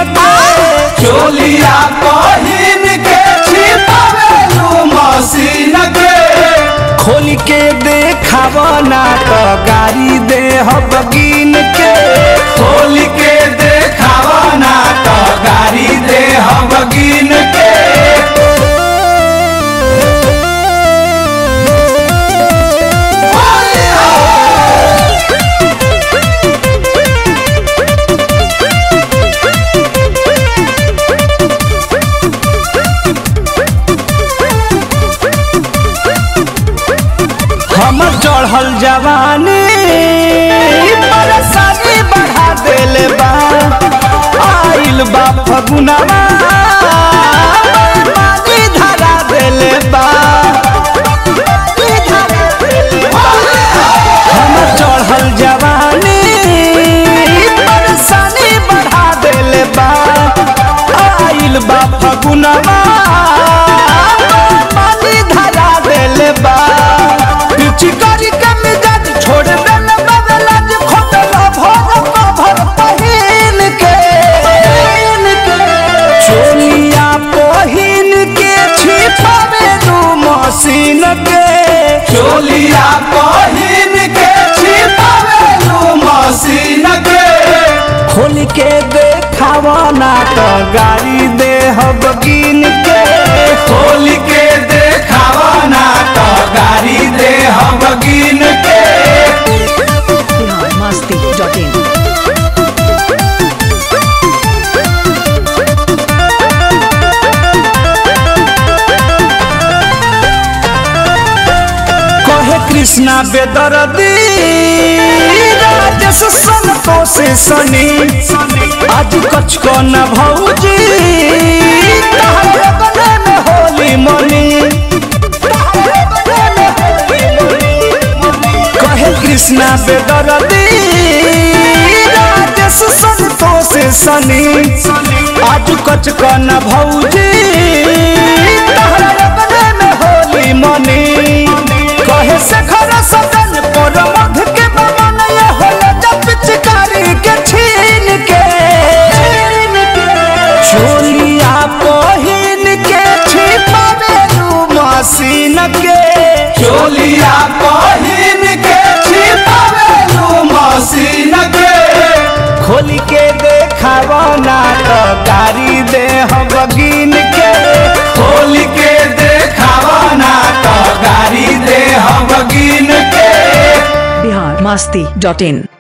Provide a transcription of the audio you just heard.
के चोलिया पहिन के छिपावेलू मशीन के खोल के देखाव ना तो गाड़ी दे बगिन के खोल के देखावा ना तो गाड़ी दे हम गिन के हमर चढ़ल जवानी परेशानी बढ़ा देले बा आइल बा फगुनावा पानी धरा देले बा हमर चढ़ल जवानी परेशानी बढ़ा देले बा आइल बा फगुनावा पानी धरा देले बा चिकारी के मिजाज छोड़ देले बदला जे खोटला भर भर पहिन के चोलिया पहिन के छिपावे दू मशीन के चोलिया पहिन के छिपावेलू मशीन के खोल के देखावा ना तो गाड़ी दे बगिन के खोल के देखावा ना तो गाड़ी दे हम गिन के biharmasti.in कहे कृष्णा बेदर्दी राजेश संतोष सनी आज कछ को न भौजी तहरे बने में होली मनी कहे कृष्णा बेदर्दी राजेश संतोष सनी आज कछ को न भौजी तहरे बने में होली मनी कहे से घर सदन पर मध के बमन ये होला जब पिचकारी के छीन के चोलिया पहिन के छिपावे दू मशीन के चोलिया पहिन के छिपावेलू मशीन के खोल के देखाव ना तो गाड़ी दे बगिन के खोल के देखावा ना तो गाड़ी दे हम गिन के biharmasti.in